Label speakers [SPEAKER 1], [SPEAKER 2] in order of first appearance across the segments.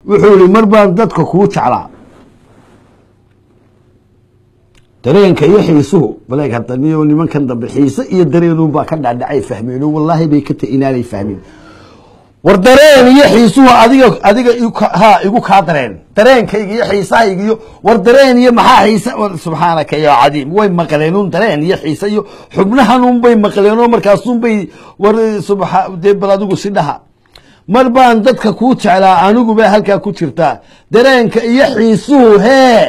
[SPEAKER 1] wuxuu yihi mar baan dadka kuu jeclaa dareenka iyo xiisuhu baleeg hadda niyo nimankan dambe xiise iyo dareenun baa ka dhacdhacay fahmeen oo wallaahi bay ka ta inaanay fahmin war dareen iyo xiisuhu adiga adiga igu- ha igu kaa dareen dareenkayga iyo xiisahayga iyo war dareen iyo maxaa xiise war subxaanaka ya cadiim way maqleen un dareen iyo xiise iyo xubnahan un bay maqleen oo markaasun bay war subxa dee bal adigu si dhaha mar baan dadka kuu jeclaa anigu baa halkaa ku jirtaa dareenka iyo xiisuhu hee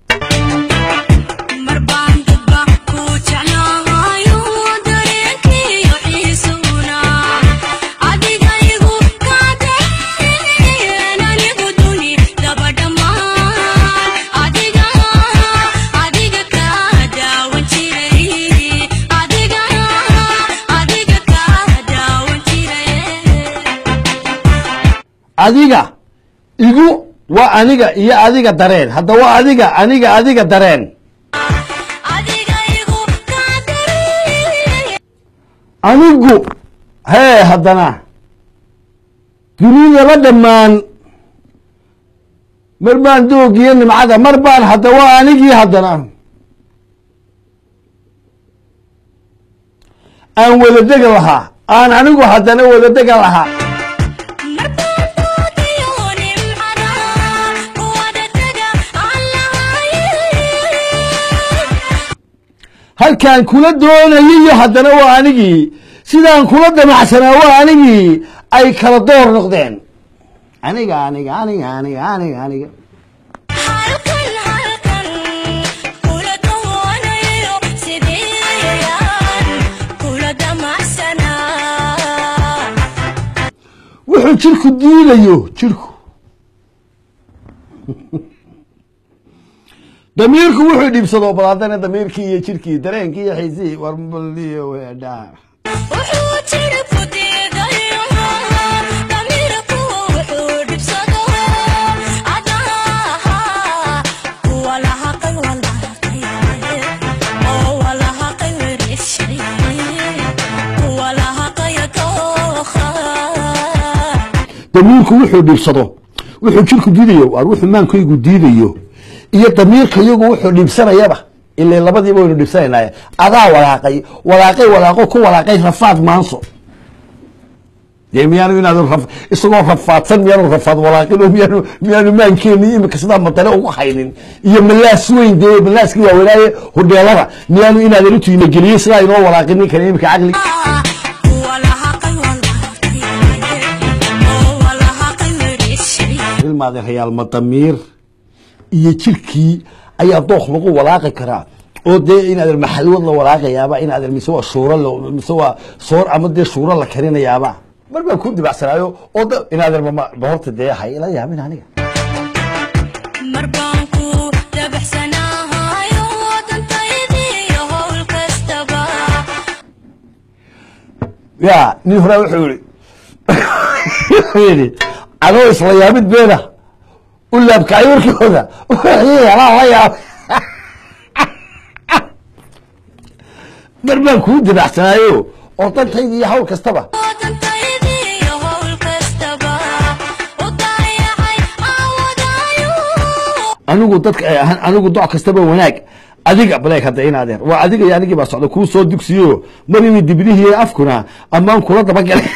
[SPEAKER 2] mar baan dadba ku jeclaayo dareenkiyo xiisuna adiga igu kaadeen anigu duni daba dhammaan adiga adiga ka daawan jiray adiga adiga ka daawan jiray
[SPEAKER 1] adiga igu waa aniga iyo adiga dareen hadda waa adiga aniga adiga dareen
[SPEAKER 2] adiga igu kaadeen
[SPEAKER 1] anigu hee haddana dunidaba dhammaan mar baan doogiyo nimcada mar baan hadda waa anigii haddana aan wada dega lahaa aan anigu haddana wada dega lahaa halkaan kula doonayiyo haddana waa anigii sidaan kula damacsanaa waa anigii ay kala door noqdeen aniga aniga aniga aniga aniga aniga wuxuu jirku diidayo jirku damiirku wuxuu dhibsado bal haddana damiirkii iyo jirkii dareenkii iyo xiisihii war baliyo weedhaa damiirku wuxuu dhibsado wuxuu jirku diidayo waar wuxuu maankaygu diidayo iyo damiirka iyagu wuxuu dhibsanayaba ilaa labadiiba waynu dhibsanaynaye adaa walaaqay walaaqay walaaqo ku walaaqay rafaad maanso dee miyaanu inaad raf- isagoo rafaadsan miyaanu rafaad walaaqin oo miyaanu miyaanu maankeeni imika sidaa madale ugu haynin iyo malaas weyn dee malaaskii waaweynaaye hodheelada miyaanu inaadan utiina geliyey sidaa inoo walaaqinin kara imika caqli ilmaade rayaalma damiir iyo jirkii ayaa dooq lagu walaaqi karaa oo dee inaadan maxalwad la walaaqayaaba inaadan mise waa shuuro la- mise waa soor ama dee shuuro la karinayaaba mar baan ku dibacsanaayo oo da inaadan mama ma horta dee hay ila yaabin aniga
[SPEAKER 2] mar baan ku dabaxsanaahayo dantaydiiyo howl kastaba
[SPEAKER 1] ya nin horaa wuxuu yihi wuxuu yidhi adoo isla yaabid beena u laabkacay warkooda wixii helaa la yaab mar baan kuu dibacsanaayo oo dantayda iyo hawl kastaba
[SPEAKER 2] dantaydiiyo howl kastaba u daayacay awadaayo
[SPEAKER 1] anigu dadka ay ahaan anigu doc kastaba wanaag adiga baleeg hadda in adeer waa adiga iyo anigii baa socda kuu soo dugsiyo mar ini dibnihii afkuna ammaan kula dabagalay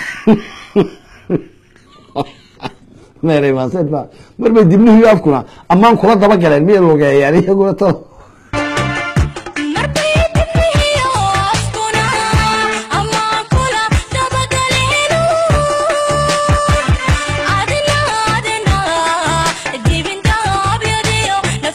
[SPEAKER 1] meeray maaseed baa mar bay dibnihii afkuna ammaan kula dabagaleen miyay logeeyaan iyaguna to
[SPEAKER 2] marbay dibnihiyo afkuna ama kula dabagaleenu adina adina dibindaabyadiyo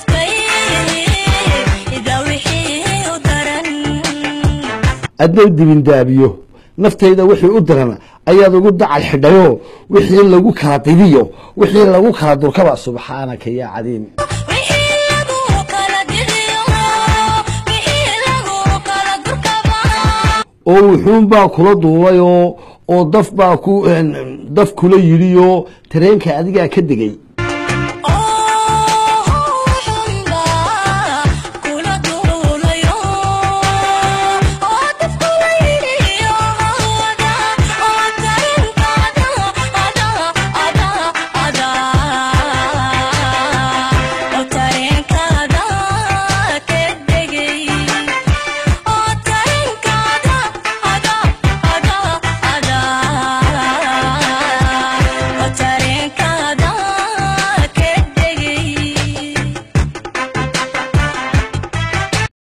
[SPEAKER 2] naftayda wixii u daran
[SPEAKER 1] addow dibindaabiyo naftayda wixii u diran ayaad ugu dacal xidhayo wixii lagu kala dibiyo wixii lagu kala durkaba subxaanaka yaa cadiim
[SPEAKER 2] wixii lagu kala didiyo wixii lagu kala durkaba
[SPEAKER 1] oo wuxuun baa kula duulayoo oo daf baa ku daf kula yidhiyo tareenka adigaa ka degay